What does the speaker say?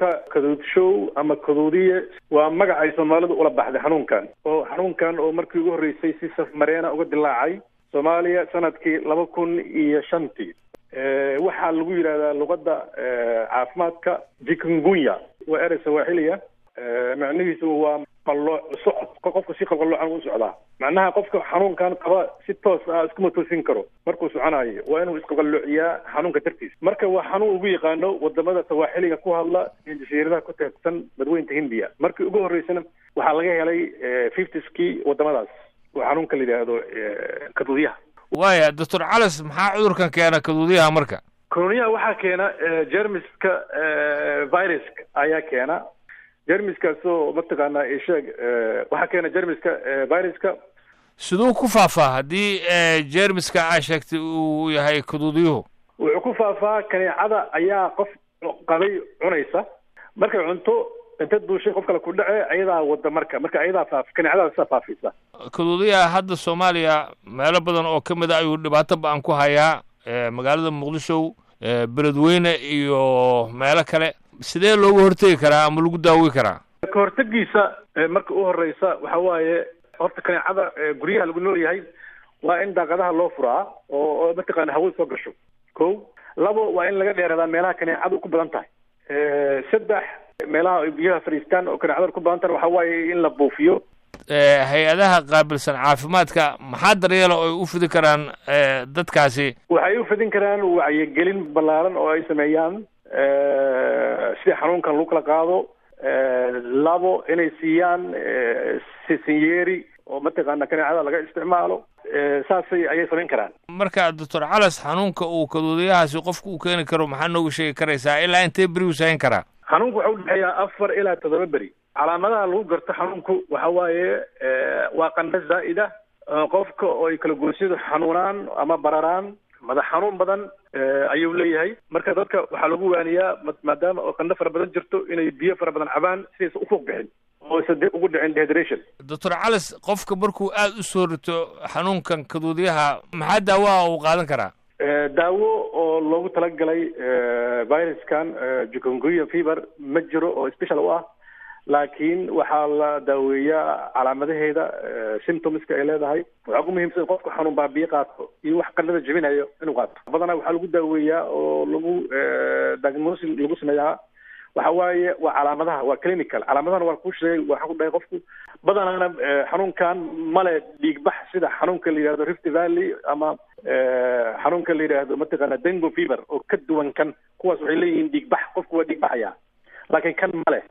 xanuunka kaduudshow ama kaduudiye waa magac ay soomaalidu ula baxday xanuunkan oo xanuunkan oo markii ugu horreysay si safmareena uga dilaacay soomaaliya sanadkii laba kun iyo shantii waxaa lagu yidhahdaa luqadda caafimaadka jikungunya waa erey sawaaxiliya macnihiisu waa qalooc socod qofka si qalqaloocan u socdaa macnaha qofka xanuunkan qaba si toos ah iskuma toosin karo markuu soconayo waa inuu isqalqaloociyaa xanuunka dartiis marka waa xanuun ugu yaqaano wadamada sawaaxiliga ku hadla ee jasiiradaha ku teegsan badweynta hindiya markii ugu horreysana waxaa laga helay fiftiskii wadamadaas oo xanuunka la yidhaahdo kaduudyaha waaya doctor calas maxaa cudurkan keena kaduudyaha marka kaduudyaha waxaa keena jermiska viruska ayaa keena jermiskaasoo mataqaanaa isheeg waxaa keena jermiska viruska siduu ku faafaa haddii jermiska aa sheegtay uu yahay kaduudiyuhu wuxuu ku faafaa kaneecada ayaa qof qabay cunaysa markay cunto inta duushay qof kale ku dhace ayadaa wada marka marka ayadaa faaf kaneecada sidaa faafisa kaduudiyaha hadda soomaaliya meelo badan oo ka mid a ayuu dhibaato ba-an ku hayaa magaalada muqdisho beledweyne iyo meelo kale sidee looga hortegi karaa ama lagu daawi karaa ka hortegiisa marka u horeysa waxa waaye horta kaneecada guryaha lagu nool yahay waa in daaqadaha loo furaa oo oo mataqaana hawada soo gasho ko labo waa in laga dheeradaa meelaha kaneecadu ku badan tahay saddex meelaha ay biyaha fadhiistaan oo kaneecada ku badan tahay waxa waaye in la buufiyo hay-adaha qaabilsan caafimaadka maxaa daryeela oo ay u fidi karaan dadkaasi waxay u fidin karaan wacyigelin ballaaran oo ay sameeyaan sida xanuunkan lagu kala qaado labo inay siiyaan sisinyeeri oo mataqaana kaneecada laga isticmaalo saasay ayay samayn karaan marka doctor calas xanuunka uu kaduudiyahaasi qofka uu keeni karo maxaa nooga sheegi karaysaa ilaa intee beri uu sahayn karaa xanuunku waxa udhexeeyaa afar ilaa toddoba beri calaamadaha lagu garto xanuunku waxa waaye waa qandho zaa'ida qofka oo ay kala goosyadu xanuunaan ama bararaan madax xanuun badan ayuu leeyahay marka dadka waxaa lagu waaniyaa maadaama oo qandho fara badan jirto inay biyo fara badan cabaan sidaysa ufuuq bixin oosa dib ugu dhicin dehydration doctor calas qofka markuu aada u soo rito xanuunkan kaduudiyaha maxaa daawaha uu qaadan karaa daawo oo loogu talagalay viruskan jukunguya fever ma jiro oo special u ah laakiin waxaa la daaweeyaa calaamadaheeda symptomska ay leedahay waxaa ku muhiimsan qofka xanuun baabiye qaato iyo wax qandhada jebinayo inuu qaato badanaa waxaa lagu daaweeyaa oo lagu diagnosis lagu sameeyaa waxa waaye waa calaamadaha waa clinical calaamadahana waa ku sheegay waxaa ku dhahay qofku badanaana xanuunkan male dhiigbax sida xanuunka la yidhahdo rift valley ama xanuunka la yidhaahdo mataqaana dengo fever oo ka duwan kan kuwaas waxay leeyihiin dhiigbax qofku waa dhiigbaxaya laakiin kan male